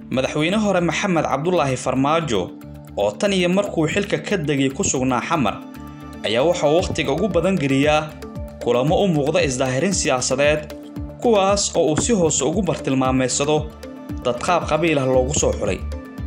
madaxweyne hore maxamed cabdulaahi farmaajo oo tan iyo markuu xilka ka degay ku sugnaa xamar ayaa waxa uu wakhtiga ugu badan geliyaa kulamo u muuqda isdaahirin siyaasadeed kuwaas oo uu si hoose ugu bartilmaameysado dad qaab qabiil ah loogu soo xulay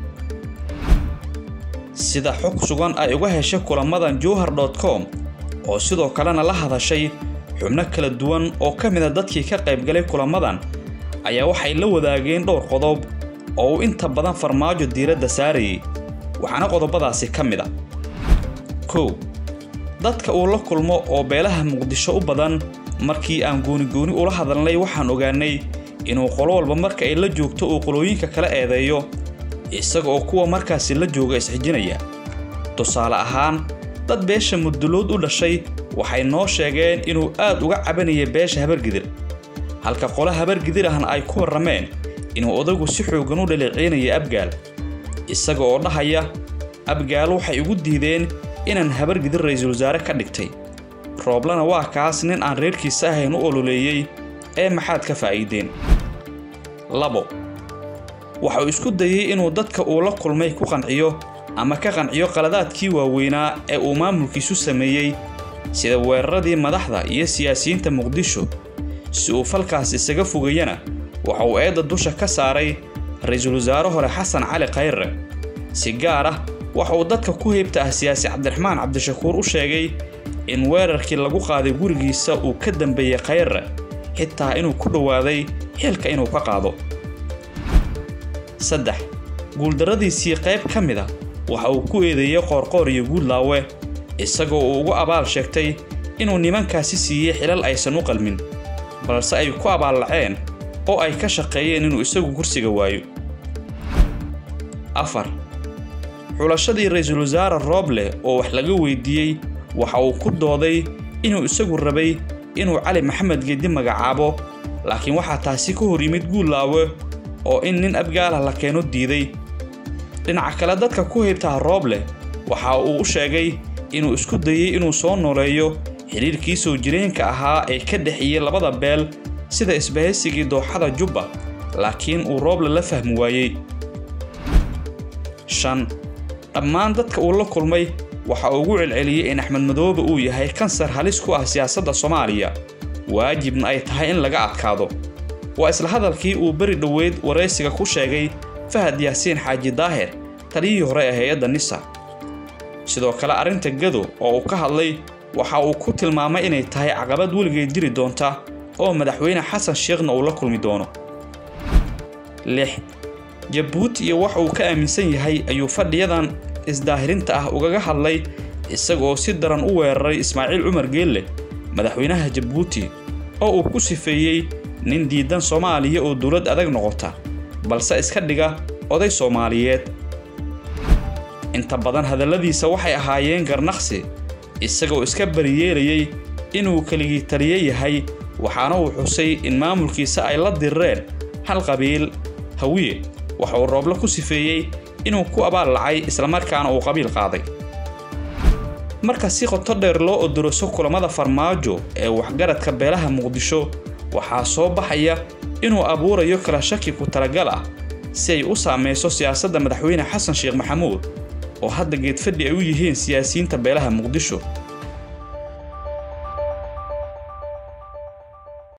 sida xog sugan ay uga heshay kulamadan jowhar com oo sidoo kalena la hadashay xubno kala duwan oo ka mid a dadkii ka qaybgalay kulamadan ayaa waxay la wadaageen dhowr qodob oo uu inta badan farmaajo diiradda saarayay waxaana qodobadaasi ka mid a kow dadka uu la kulmo oo beelaha muqdisho u badan markii aan goonigooni ula hadalnay waxaan ogaanay inuu qolo walba marka ay la joogto uu qolooyinka kala eedeeyo isaga oo kuwa markaasi la jooga isxijinaya tusaale ahaan dad beesha mudulood u dhashay waxay noo sheegeen inuu aad uga cabanaya beesha habargidir halka qolo habargidir ahna ay ku warrameen inuu odagu si xooggan u dhaleeceynaya abgaal isaga oo dhahaya abgaal waxay ugu diideen inaan habargidir ra'iisul wasaare ka dhigtay rooblana waa kaas nin aan reerkiisa ahayn u ololeeyey ee maxaad ka faa'iideen labo waxa uu isku dayey inuu dadka uu la kulmay ku qanciyo ama ka qanciyo qaladaadkii waaweynaa ee uu maamulkiisu sameeyey sida weeraradii madaxda iyo siyaasiyiinta muqdisho si uu falkaas isaga fogayana waxa uu eedda dusha ka saaray ra-iisul wasaare hore xasan cali khayre si gaar ah waxa uu dadka ku heybta ah siyaasi cabdiraxmaan cabdishakuur u sheegay in weerarkii lagu qaaday gurigiisa uu ka dambeeyey khayre xitaa inuu ku dhowaaday xilka inuu ka qaado saddex guuldarradiisii qayb ka mid a waxa uu ku eedeeyey qoorqoor iyo guudlaawe isagoo uu ugu abaal sheegtay inuu nimankaasi siiyey xilal aysan u qalmin balse ay ku abaallaceen oo ay ka shaqeeyeen inuu isagu kursiga waayo afar xulashadii ra-iisul wasaare rooble oo wax laga weydiiyey waxa uu ku dooday inuu isagu rabay inuu cali maxamed geedi magacaabo laakiin waxaa taasi ka hor yimid guudlaawe oo in nin abgaalah la keeno diiday dhinaca kale dadka ku heybtaha rooble waxa uu u sheegay inuu isku dayey inuu soo nooleeyo xidhiirkii soo jireenka ahaa ee ka dhexeeyey labada beel sida isbahaysigii dooxada jubba laakiin uu rooble la fahmi waayey shan dhammaan dadka uu la kulmay waxa uu ugu celceliyey in axmed madoobe uu yahay kansar halis ku ah siyaasadda soomaaliya waajibna ay tahay in laga adkaado waa isla hadalkii uu beri dhoweyd waraysiga ku sheegay fahad yaasiin xaaji daahir taliyihii hore ee hay-adda nisa sidoo kale arrinta gado oo uu ka hadlay waxa uu ku tilmaamay inay tahay caqabad weligeed jiri doonta oo madaxweyne xasan sheekhna uu la kulmi doono lix jabuuti iyo wax uu ka aaminsan yahay ayuu fadhiyadan isdaahirinta ah ugaga hadlay isaga oo si daran u weeraray ismaaciil cumar geelle madaxweynaha jabuuti oo uu ku sifeeyey nin diidan soomaaliya oo dowlad adag noqota balse iska dhiga oday soomaaliyeed inta badan hadalladiisa waxay ahaayeen garnaqsi isagoo iska bariyeelayey inuu keligii taliye yahay waxaana uu xusay in maamulkiisa ay la dirireen hal qabiil hawiye waxa uu rooble ku sifeeyey inuu ku abaal lacay islamarkaana uu qabiil qaaday marka si qoto dheer loo odoroso kulamada farmaajo ee waxgaradka beelaha muqdisho waxaa soo baxaya inuu abuurayo kala shaki ku talagal ah si ay u saamayso siyaasadda madaxweyne xasan sheekh maxamuud oo hadda geedfadhi ay u yihiin siyaasiyiinta beelaha muqdisho